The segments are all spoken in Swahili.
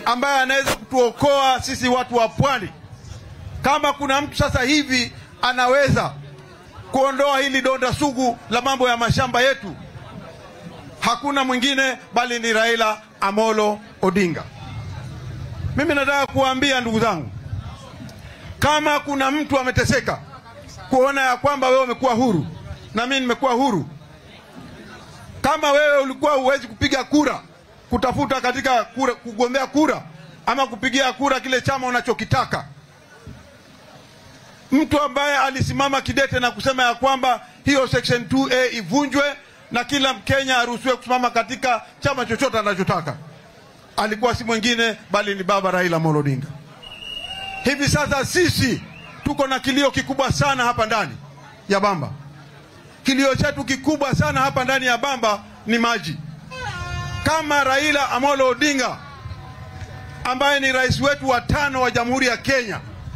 ambaye anaweza kutuokoa sisi watu wa pwani. Kama kuna mtu sasa hivi anaweza kuondoa hili donda sugu la mambo ya mashamba yetu, hakuna mwingine bali ni Raila Amolo Odinga. Mimi nataka kuwaambia ndugu zangu, kama kuna mtu ameteseka kuona ya kwamba wewe umekuwa huru na mimi nimekuwa huru, kama wewe ulikuwa huwezi kupiga kura kutafuta katika kura, kugombea kura ama kupigia kura kile chama unachokitaka, mtu ambaye alisimama kidete na kusema ya kwamba hiyo section 2A ivunjwe na kila Mkenya aruhusiwe kusimama katika chama chochote anachotaka, alikuwa si mwingine bali ni baba Raila Amolo Odinga. Hivi sasa sisi tuko na kilio kikubwa sana hapa ndani ya Bamba. Kilio chetu kikubwa sana hapa ndani ya Bamba ni maji. Kama Raila Amolo Odinga ambaye ni rais wetu wa tano wa Jamhuri ya Kenya,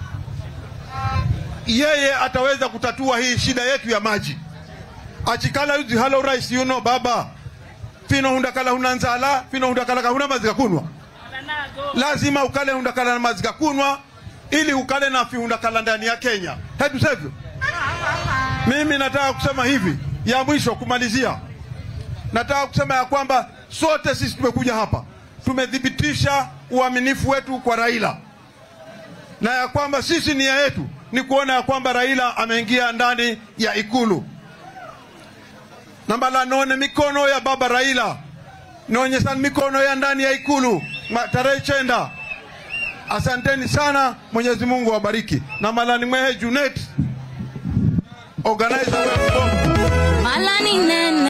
yeye ataweza kutatua hii shida yetu ya maji. achikala yuzi halo rais yuno baba fino hundakala huna nzala fino hundakala kahuna mazi kunwa lazima ukale hundakala na mazi kunwa ili ukale na fihundakala ndani ya Kenya. Hebu sivyo? Mimi nataka kusema hivi, ya mwisho kumalizia, nataka kusema ya kwamba sote sisi tumekuja hapa tumethibitisha uaminifu wetu kwa Raila na ya kwamba sisi nia yetu ni kuona ya kwamba Raila ameingia ndani ya Ikulu nambala none mikono ya baba Raila naonyesha mikono ya ndani ya Ikulu Ma- tarehe chenda. Asanteni sana, Mwenyezi Mungu awabariki. na malani mwehe Junet organizer wa Malani nene